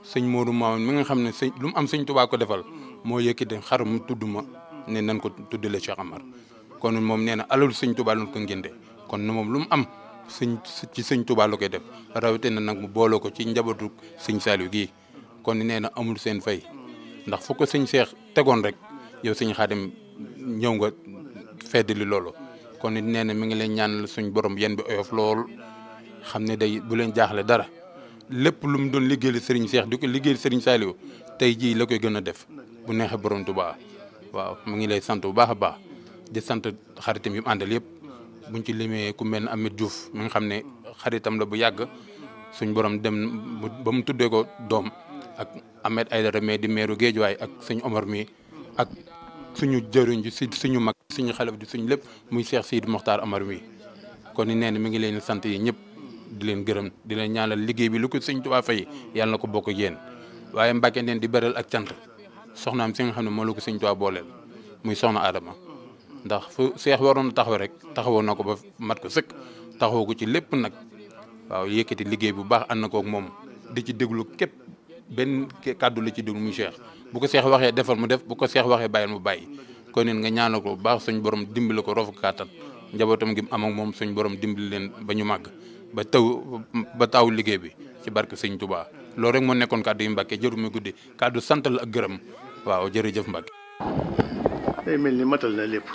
sëñ Modou Mamoun mi nga xam ne sëñ lu mu am sëñ Tuubaa ko defal moo yëkkati xar mu tudd ma ne nan ko tuddale Cheikh Amar kon moom nee na alalu sëñ Tuubaa lañ ko ngénte kon moom lu mu am sëñ ci sëñ Tuubaa la koy def rawatina nag mu booloo ko ci njabootu sëñ Saliou gii kon nee na amul seen fay ndax fu ko sëñ Cheikh tegoon rek yow sëñ Xaadim ñëw nga feddali loolu kon it nee na mi ngi leen ñaanal suñ borom yéen bi oyof lool xam ne day bu leen jaaxle dara lépp lu mu doon liggéeyal Serigne Cheikh di ko liggéeyal Serigne Saliou tey jii la koy gën a def bu neexee borom Tuubaa waaw mu ngi lay sant bu baax a baax di sant xaritam yi mu àndal yëpp buñ ci limee ku mel ne Ameth Diouf mi nga xam ne xaritam la bu yàgg suñ borom dem ba mu tuddee ko doom ak Ahmed Aïdara mais di meeru Géejuwaay ak suñ Omar mi ak suñu jëriñ ji si suñu mag suñu xale di suñu lépp muy Cheikh Sidi Mokhtar Amar mi kon ni nee na mi ngi leen sant yi ñëpp di leen gërëm di leen ñaanal liggéey bi lu ko sëñ Tuubaa fay yàlla na ko bokk ak yéen waaye Mbàkke neen di beral ak cant soxnaam si nga xam ne moo la ko sëñ Tuubaa booleel muy soxna Adama ndax fu seex waroon taxaw rek taxawoo na ko ba mat ko sëkk taxawoo ko ci lépp nag waaw yëkkati liggéey bu baax ànd na ko ak moom di ci déglu képp benn kàddu la ci déglu muy Cheikh bu ko seex waxee defal mu def bu ko seex waxee bàyyil mu bàyyi kon neen nga ñaanal ko bu baax suñ borom dimbali ko rofu kàttan njabootam gi am ak moom suñ borom dimbali leen ba ñu màgg ba taw ba taw liggéey bi ci barke sëñ Touba loolu rek moo nekkoon kàddu yu Mbàkke jëru mi guddi kàddu sant la ak gërëm waaw jërëjëf Mbàkke day mel ni matal na lépp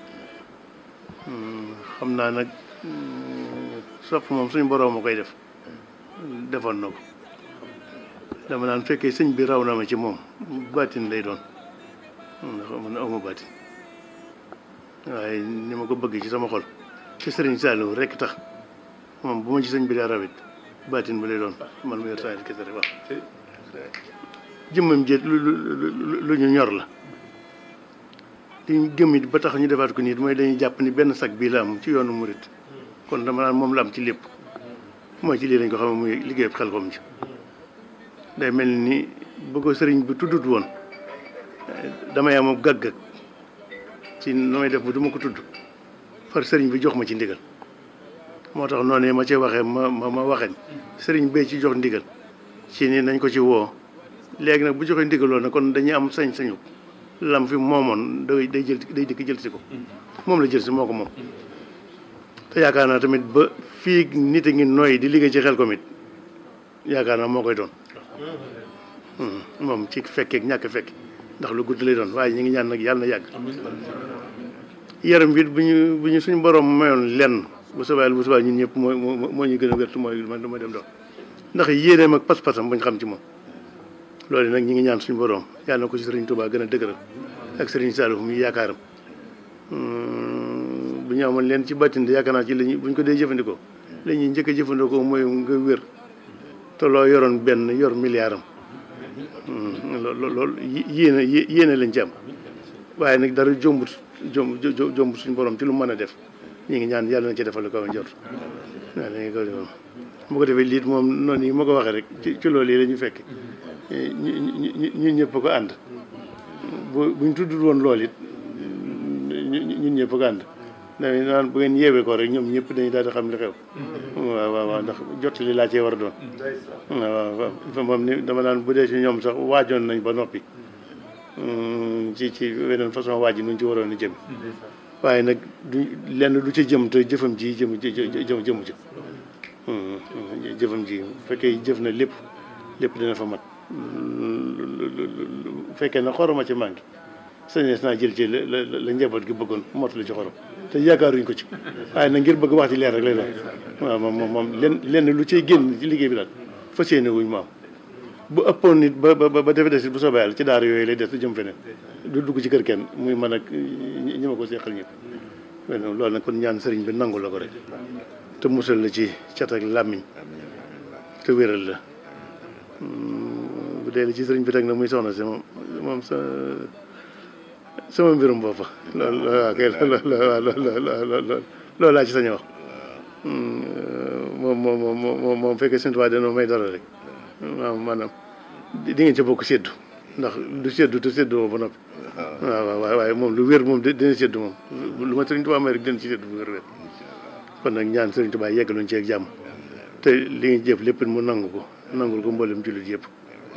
xam naa nag sopp moom suñu boroom a koy def defoon na ko dama naan fekkee sëñ bi raw na ma ci moom baatin lay doon ndax man awma baatin waaye ni ma ko bëgg ci sama xol ci sëriñ Saliou rekk tax moom bu ma ci sëñ bi daa rawit baatin ba lay doon man mu yor saa kese rek wax jëmmam jéet lu lu ñu ñor la li ñu gëm it ba tax ñu defaat ko nit mooy dañuy jàpp ni benn sag bii la am ci yoonu murit kon dama naan moom la am ci lépp mooy ci lii lañ ko xam muy liggéey xel kom ci day mel ni bu ko sëriñ bi tuddut woon damay am gàggag ci nu may def bu du ma ko tudd far sëriñ bi jox ma ci ndigal moo tax noonu ma ci waxee ma ma ma waxeñ sëriñ bee ci jox ndigal ci ni nañ ko ci woo léegi nag bu joxee ndigaloo na kon dañuy am sañ-sañu lam fi moomoon day day jël day dikk jël si ko moom la jël si moo ko moom te yaakaar naa tamit ba fii nit a ngi nooy di liggéey ci xel ko mit yaakaar naa moo koy doon moom ci fekkeek ñàkk fekk ndax lu gudd lay doon waaye ñu ngi ñaan nag yàlla na yàgg yaram bi bu ñu bu ñu suñu borom mayoon lenn bu soobee bu soobee ñun ñëpp moo moo ñu gën a wér mooy man du ma dem doon ndax yéeneem ak pas-pasam bañ xam ci moom loolu nag ñi ngi ñaan suñu borom yàlla na ko ci sëriñ Touba gën a dëgëral ak sëriñ Saliou muy yaakaaram bu ñu amoon leen ci bàttin de yaakaar naa ci lañu bu ñu ko dee jëfandikoo la ñuy njëkk a jëfandikoo mooy nga wér te loo yoroon benn yor milliard am loolu loolu yéene yéene lañ ci am waaye nag dara jombut jomb jombut suñu borom ci lu mën a def ñi ngi ñaan yàlla na ci defal ko njort waaw dañuy ko defal bu ko defee liit moom noonu yi ma ko waxee rek ci ci loolu yi la ñu fekk ñu ñu ñun ñëpp ko ànd bu buñ tuddul woon lool it ñun ñëpp ko ànd dañuy naan bu ngeen yeewee ko rek ñoom ñëpp dañuy daal di xam li xew. waaw waaw waaw ndax jot li laa cee war a doon. waaw waaw moom ni dama naan bu dee ci ñoom sax waajoon nañ ba noppi ci ci weneen façon waaj yi nu ñu ci waroon a jëm. waaye nag du lenn du ci jëm te jëfam ji jëm jëm jëmu ci. jëfam ji bu fekkee jëf na lépp lépp dina fa mat bu fekkee na xoroma ci manqué sañees naa jël ci la la la njaboot gi bëggoon mottali ci xorom te yaakaaruñ ko ci waaye nag ngir bëgg wax ci leer rek lay doon waaw moom moom moom lenn lenn lu ciy génn ci liggéey bi daal fas yéene wuñ maam bu ëppoon nit ba ba ba defe des bu soobee yàlla ci daara yooyu lay des jëm feneen du dugg ci kër kenn muy man ak ñi ma ko seqal ñëpp loolu nag kon ñaan sëriñ bi nangu la ko rek te musal la ci cat ak làmmiñ te wéral la bu dee li ci sëriñ bi teg na muy soxna si moom moom sa sama mbirum boppa loolu waaw kay loolu loolu laa ci sañ a wax moom moom moom moom fekkee seen tubaab dana may dara rek waaw maanaam di ngeen ca bokk séddu ndax du séddu te séddu ba noppi waaw waaw waaye moom lu wér moom dina séddu moom lu ma sëriñ tubaab may rek dina ci séddu bu wér wér kon nag ñaan sëriñ tubaab yeggaluñ ci ak jàmm te li ngeen jëf lépp mu nangu ko nangul ko mboolem jullit yëpp